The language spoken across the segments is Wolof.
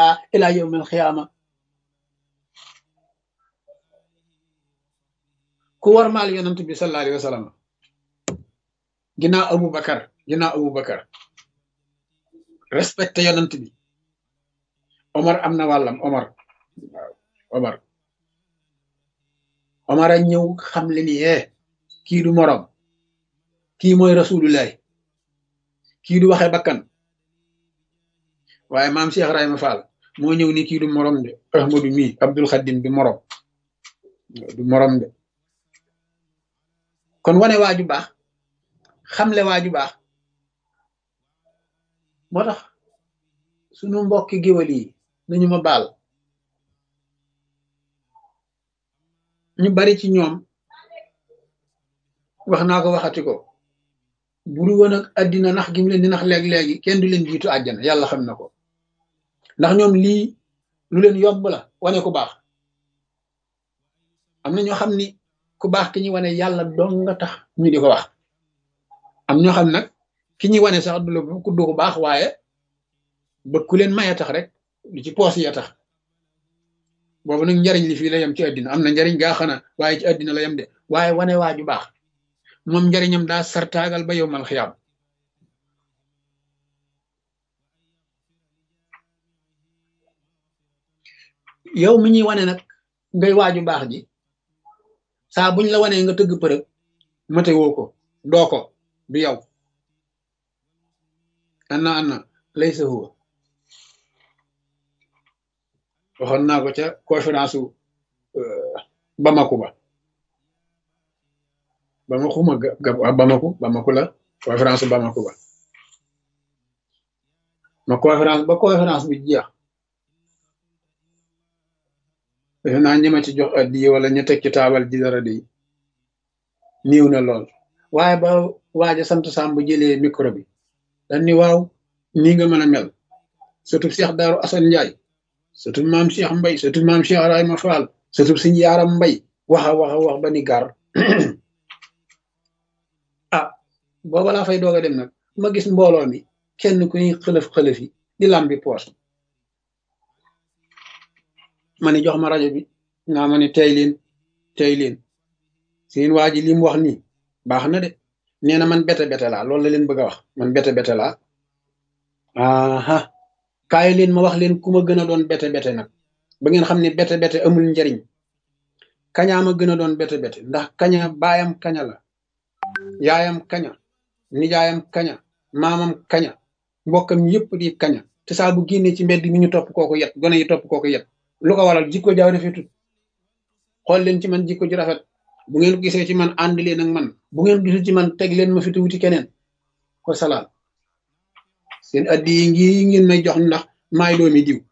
aa ila yawm al xiyaama ku war maal yonent bi sallallahu alayhi wa sallam ginnaaw Abu Bakar ginnaaw Abu Bakar respecté yonent bi Omar am na wàllam Omar waaw Omar Omar a ñëw xam le ni eh kii du morom kii mooy rasulullahi kii du waxe bakkan waaye maam Cheikh Ibrahima Fall moo ñëw ni kii du morom de Ahmadu mi Abdul Xadim du morom du morom de kon wane waaju baax xamle waaju baax moo tax sunu mbokki géwal yi nañu ma baal ñu bari ci ñoom wax naa ko waxati ko buru woon ak àddina nax gi mu leen di nax léeg-léegi kenn du leen jiitu àjjana yàlla xam na ko ndax ñoom lii lu leen yomb la wane ku baax am na ñoo xam ni ku baax ki ñuy wane yàlla dong nga tax ñu di ko wax am ñoo xam nag ki ñuy wane sax du la ku du ko baax waaye ba ku leen maye tax rek lu ci poos ya tax boobu nag njariñ li fii la yem ci àddina am na njariñ gaa xana waaye ci àddina la yem de waaye wane waa ju baax moom njariñam daa sartaagal ba yow mal xiyaam yow mi ñuy wane nag ngay waaju baax ji saa buñ la wanee nga tëgg përëg mate woo ko doo ko du yow anna anna lay sa huwa waxoon naa ko ca conférence u Bamako ba Bamako ma ga Bamako Bamako la conférence u Bamako ba ma conférence ba conférence bi jeex defe naa ñema ci jox addi wala ñu teg ci taabal ji dara di niiw na lool waaye ba waaja sant Samb jëlee micro bi dañ ni waaw nii nga mën a mel surtout Cheikh Daaru Assane Ndiaye surtout maam Cheikh Mbay surtout maam Cheikh Ibrahima Fall surtout suñu yaaram Mbay waxa waxa wax ba ni gar ah booba laa fay doog a dem nag ma gis mbooloo mi kenn ku ñuy xëlëf xëlëf yi di lambi poos ma ni jox ma rajo bi nga ma ni tey leen tey leen seen waa ji li mu wax nii baax na de nee na man bete bete laa loolu la leen bëgg a wax man bete bete laa aha kaay leen ma wax leen ku ma gën a doon bete bete nag ba ngeen xam ne bete bete amul njariñ kañaa ma gën a doon bete bete ndax kaña baayam kaña la yaayam kaña nijaayam kaña maamam kaña mbokkam yëpp di kaña te saa bu génnee ci mbedd mi ñu topp kooku yet gone yi topp kooku yet lu ko waral jikko jaaw rafetut xool leen ci man jikko ji rafet bu ngeen gisee ci man ànd leen ak man bu ngeen gisul ci man teg leen ma fi wuti keneen ko salaam seen addi yi ngi ngeen may jox ndax maay doomi diw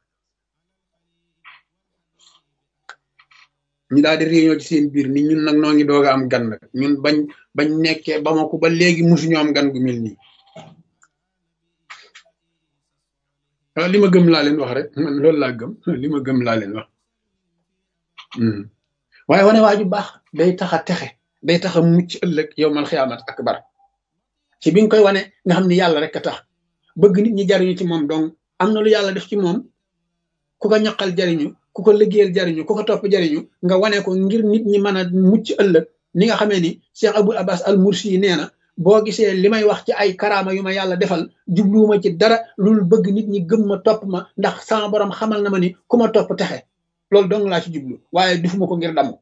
ñu daal di réunion ci seen biir ni ñun nag noo ngi doog a am gan nag ñun bañ bañ nekkee ba ma ko ba léegi musuñu am gan gu mel nii li ma gëm laa leen wax rek man loolu laa gëm li ma gëm laa leen wax waaye wane waaju baax day tax a texe day tax a mucc ëllëg yow mal xiyaamat akbar ci bi nga koy wane nga xam ni yàlla rek a tax bëgg nit ñi jariñu ci moom donc am na lu yàlla def ci moom ku ko ñaqal jariñu ku ko liggéeyal jariñu ku ko topp jariñu nga wane ko ngir nit ñi mën a mucc ëllëg ni nga xamee ni Cheikh Abul Abbas al Mursi yi nee na boo gisee li may wax ci ay karaama yu ma yàlla defal jubluwuma ci dara loolu bëgg nit ñi gëm ma topp ma ndax sama borom xamal na ma ni ku ma topp texe loolu dong laa ci jublu waaye defuma ko ngir damu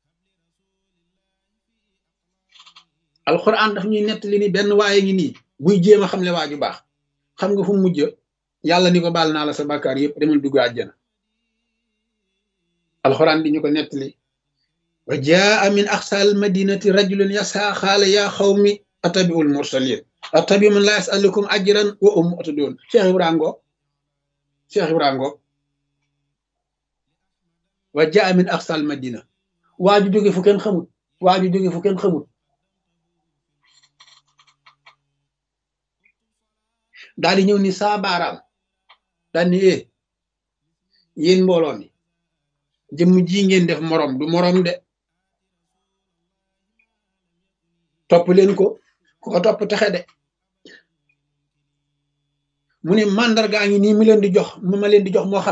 alxuraan daf ñuy nettali ni benn waaye ngi nii buy jéem a xamle waa ju baax xam nga fu mu mujj yàlla ni ko baal naa la sa bàkkaar yëpp demal dugg àjjana alxuraan di ñu ko nettali wa jaa min aqsal madinati rajulun yasa xaala yaa xawmi atabiul mursalin atabi man la yasalukum ajran wa um atadun cheikh ibrahima ngo cheikh ibrahima ngo wa jaa min aqsal madina waaju jóge fu kenn xamut waaju jóge fu kenn xamut daal di ñëw ni saa baaraam daal ni eh yéen mbooloo mi jëmm ji ngeen def morom du morom de topp leen ko ku ko topp texe de mu ne mandargaa ngi nii mu leen di jox mu ma leen di jox moo xam